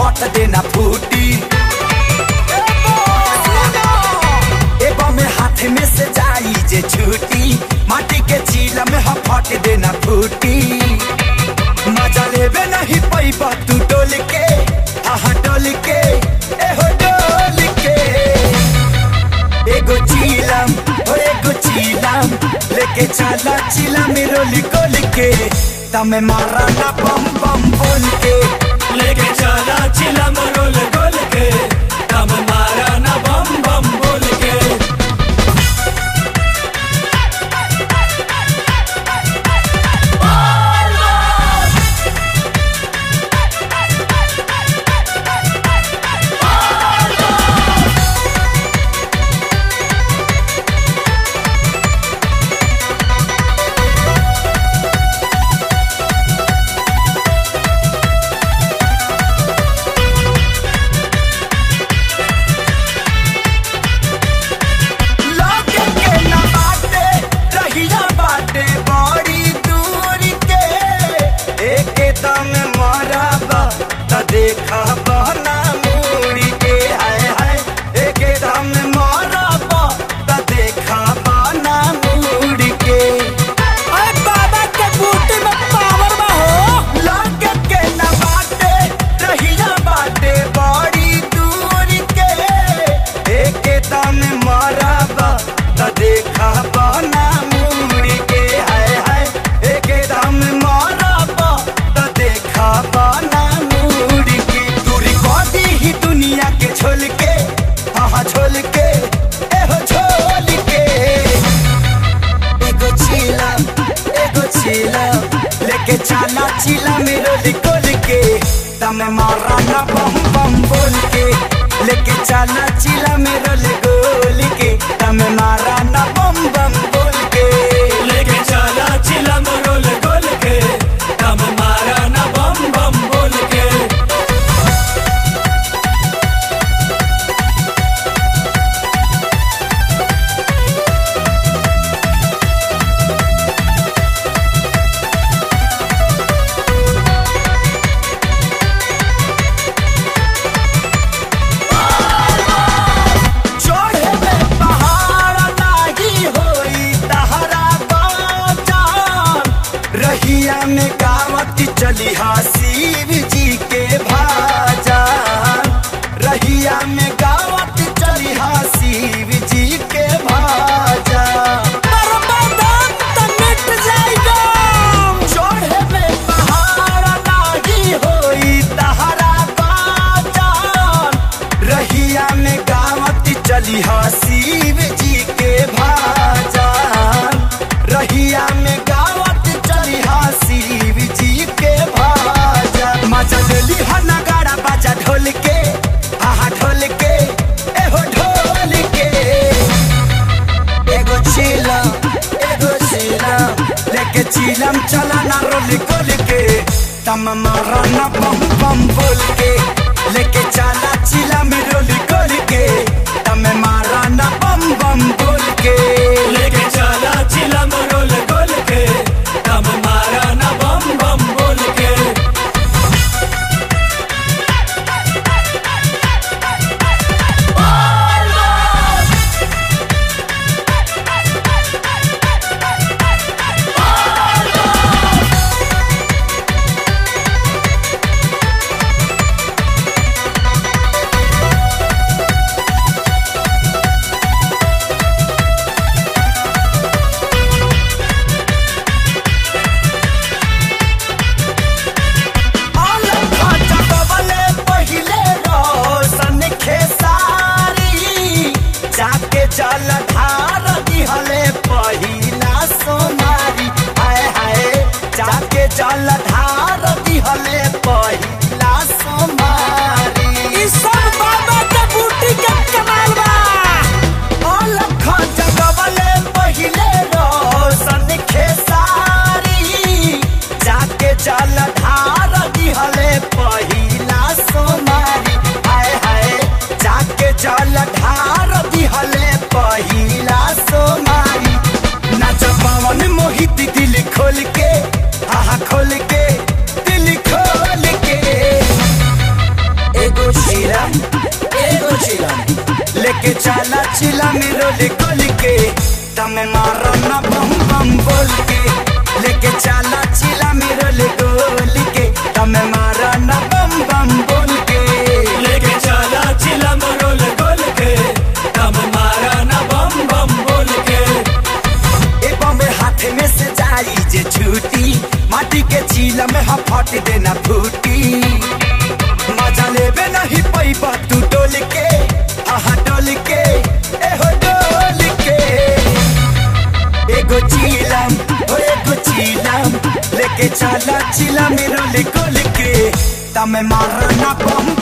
फट देना फूटी एबो में हाथ में से जाई जे छूटी माटी के चीला में हम फट देना फूटी मजा लेबे नहीं पैबा तू डोल के आहा डोल के एहो डोल के एगो चीलम ओ एगो चीलम लेके चला चीला में रोली गोल के तमे मारा ना बम बम बोल के लेके चला चिला मरोल गोल के दम मारा ना बम बम बोल के लोगे के ना बाटे रहिया बाटे बड़ी दूर के एके दम मरबा त देखा बना मुड़ी के हाय हाय एके दम मरबा त देखा बना मुड़ी के अरे बाबा के बूटी में पावर बा हो लोगे के ना बाटे रहिया बाटे बड़ी दूर के एके दम मरबा त देखा बना मुड़ी के हाय हाय एके दम मरबा त देखा बना मुड़ी के दूरी कदी ही दुनिया के छोल के हाँ छोल के एहो छोल के एगो चीला एगो चीला लेके चला चीला मेरो लिकोल के तमे मारा ना बम बम बोल के लेके चला चीला मेरो लिकोल के तमे मारा ना बम बम बोल के लेके चला चिला मरोल गोल के दम मारा ना बम बम बोल के चढ़े में पहाड़ नाही होई तहरा बाजान रहिया में गावत चली हा शिव जी के भाजान रहिया में गावत चली हा शिव जी के भाजान बर्बादान त मिट जाएगा चढ़े में पहाड़ नाही होई तहरा बाजान रहिया में गावत चली हा शिव जी के भाजान रहिया में गावत चली हा शिव जी के भाजान मजा लेली हा नगाड़ा बाजा ढोल के आहा ढोल के एहो ढोल के एगो चीलम एगो चीलम लेके चीलम चला ना रोली गोल के तम मारा ना बम बम बोल के लेके चला चीला में रोली गोल के तम मारा ना बम बम बोल के लेके चला चिला मरोल गोल के दम मारा ना बम बम बोल के ओ चिलम एगो चिलम लेके चला चिलम रोल गोल के तमे मारो ना बम बम बोल के लेके चला चिलम रोल गोल के तमे मारो ना बम बम बोल के लेके चला चिलम रोल गोल के दम मारा ना बम बम बोल के ए बम हाथ में से जाई जे छूटी माटी के चीला में हम फट देना फूटी मजा लेबे नहीं पैबा तू डोल के आहा डोल के एहो डोल के एगो चीलम ओ एगो चीलम लेके चला चिलम रोल गोल के तमे मारना बम